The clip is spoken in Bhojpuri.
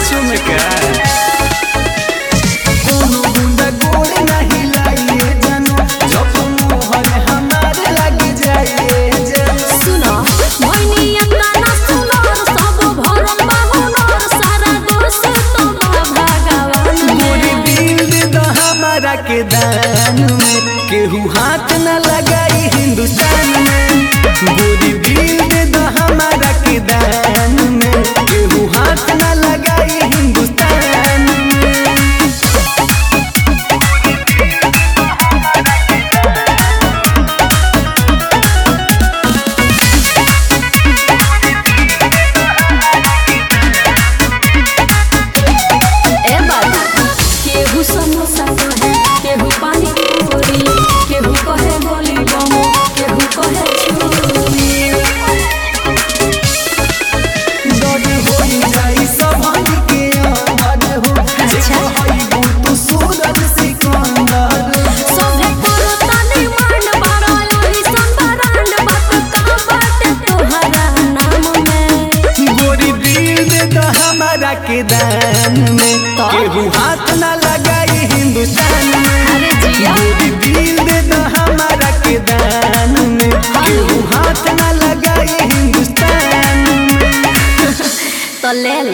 सचो में का कोनो गुंडा गोड़ नहीं लाइए जानो जब मोहन हमारे लग जाइए जानो सुनो भैनिया गाना सुनो सब भरल बा हुनर सारा दोष तो बा भगवान मोरी में दिल दे दो हमारा के दान में केहू हाथ न लगाई हिंदुस्तान में गोरी दिल दे दो हमारा के दान में केहू हाथ न लगाई हिंदुस्तान में ए बाबा केहू समोसा कहे केहू पानी पूरी केहू कहे गोली बम केहू कहे छुरी डर होई जाई सभन के अमर हो अच्छा। होई तू सूरज सिकंदर सभे करो तनी मान बारो ओही संबरांड बात का बाटे तोहरा नाम में गोरी दिल दे दो हमारा के दान में तो? केहू हाथ न लगाई हिंदुस्तान में अरे जिया गोरी दिल दे दो हमारा के दान में केहू हाथ न लगाई हिंदुस्तान में तो ले